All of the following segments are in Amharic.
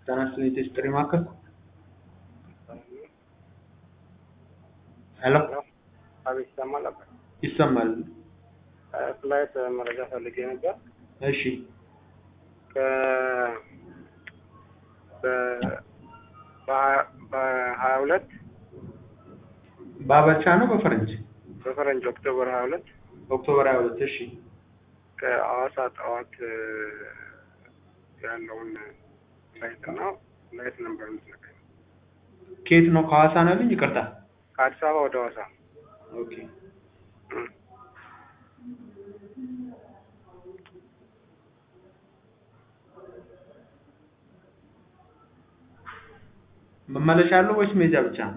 ጤና ይስጥልኝ የጥሪ ማዕከል ሄሎ አቤት ይሰማል ነበር። ይሰማል ፍላይት መረጃ ፈልጌ ነበር። እሺ ከ በ- በሀያ- በሀያ ሁለት በአበሻ ነው በፈረንጅ በፈረንጅ ኦክቶበር ሀያ ሁለት ኦክቶበር 22 እሺ ከአዋሳ ጠዋት እ፣ ያለውን ፍላይት እና ፍላይት ነበር የምትነግረኝ። ከየት ነው ከሐዋሳ ነው ያሉኝ ይቅርታ ከአዲስ አበባ ወደ ሐዋሳ ኦኬ እም። መመለሻ አለው ወይስ ሜጃ ብቻ ነው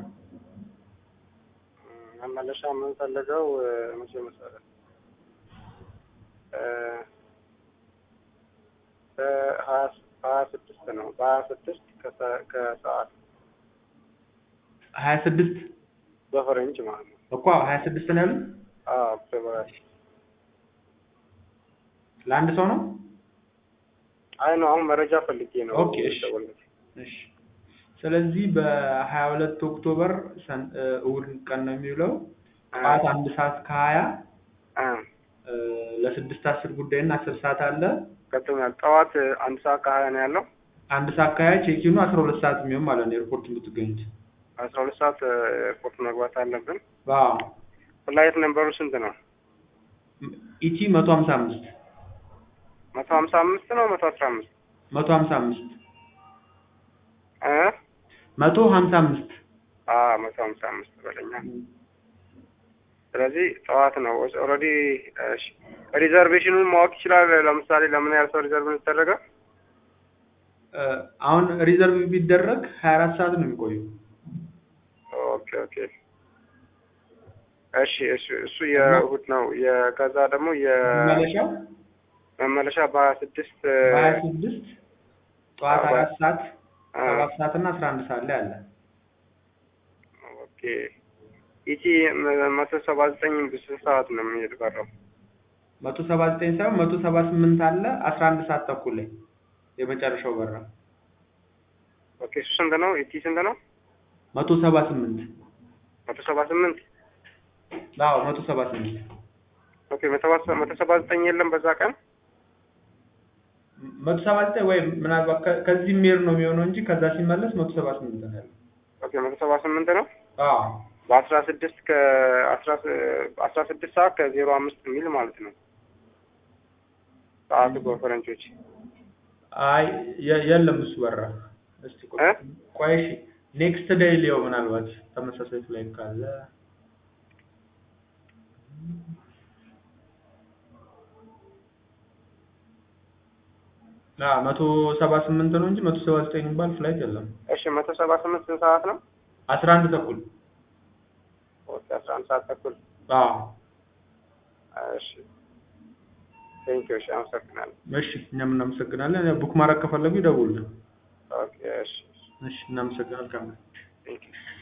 መመለሻ የምንፈልገው እ፣ መቼ መሰለህ እ፣ በሀያ ሀያ ስድስት ነው በሀያ ስድስት ከሰ- ከሰዓት 26 በፈረንጅ ማለት ነው። እኮ 26 ነው ያሉኝ አዎ ኦክቶበር ሀያ ስድስት ለአንድ ሰው ነው አይ ነው አሁን መረጃ ፈልጌ ነው ኦኬ፣ እሺ። የደወልኩት። እሺ ስለዚህ በ22 ኦክቶበር ሰን- እ፣ እሑድ ቀን ነው የሚውለው ጠዋት አንድ ሰዓት ከሀያ እ፣ እ፣ ለስድስት አስር ጉዳይ እና አስር ሰዓት አለ ገብቶኛል። ጠዋት እ፣ አንድ ሰዓት ከሀያ ነው ያለው አንድ ሰዓት ከሀያ ቼኪኑ አስራ ሁለት ሰዓት የሚሆን ማለት ነው ኤርፖርት የምትገኙት አስራ ሁለት ሰዓት እ፣ ኤርፖርት መግባት አለብን። አዎ ፍላይት ነምበሩ ስንት ነው? ኢቲ መቶ ሀምሳ አምስት መቶ ሀምሳ አምስት ነው መቶ አስራ አምስት መቶ ሀምሳ አምስት እ መቶ ሀምሳ አምስት አ መቶ ሀምሳ አምስት በለኛ። ስለዚህ ጠዋት ነው ኦልሬዲ። እሺ ሪዘርቬሽኑን ማወቅ ይችላል። ለምሳሌ ለምን ያህል ሰው ሪዘርቭ የተደረገ? እ፣ አሁን ሪዘርቭ ቢደረግ ሀያ አራት ሰዓት ነው የሚቆየው ኦኬ ኦኬ። እሺ እሱ እሱ የእሑድ ነው። የከዛ ደግሞ መመለሻው የመመለሻ በሀያ ስድስት በሀያ ስድስት ጠዋት አዎ። አራት ሰዓት አ፣ ሰባት ሰዓት እና አስራ አንድ ሰዓት ላይ አለ ኦኬ ኢቲ መቶ ሰባ ዘጠኝ በስንት ሰዓት ነው የሚሄድ በረው? መቶ ሰባ ዘጠኝ ሳይሆን መቶ ሰባ ስምንት አለ አስራ አንድ ሰዓት ተኩል ላይ የመጨረሻው በራ ኦኬ እሱ ስንት ነው? ኢቲ ስንት ነው? መቶ ሰባ ስምንት መቶ ሰባ ስምንት አዎ መቶ ሰባ ስምንት ኦኬ መቶ ሰባ- መቶ ሰባ ዘጠኝ የለም በዛ ቀን መቶ ሰባ ዘጠኝ ወይም ምናልባት ከ- ከዚህ የሚሄድ ነው የሚሆነው እንጂ ከዛ ሲመለስ መቶ ሰባ ስምንት ነው ያለው ኦኬ መቶ ሰባ ስምንት ነው አዎ በአስራ ስድስት ከአስራ ስ- አስራ ስድስት ሰዓት ከዜሮ አምስት የሚል ማለት ነው ሰዓቱ በፈረንጆች አይ የ- የለም እሱ በራ እስቲ ቆይ እ? ቆይ እሺ ኔክስት ዴይ ሊየው ምናልባት ተመሳሳይ ፍላይት ካለ አ መቶ ሰባ ስምንት ነው እንጂ መቶ ሰባ ዘጠኝ የሚባል ፍላይት የለም እሺ መቶ ሰባ ስምንት ስንት ሰዓት ነው? አስራ አንድ ተኩል ኦኬ አስራ አንድ ሰዓት ተኩል አዎ እሺ ቴንኪው እሺ አመሰግናለሁ እሺ እኛም እናመሰግናለን ቡክ ማድረግ ከፈለጉ ይደውሉልን ኦኬ እሺ እሺ እናመሰግናለን ካሜራ ቴንኪው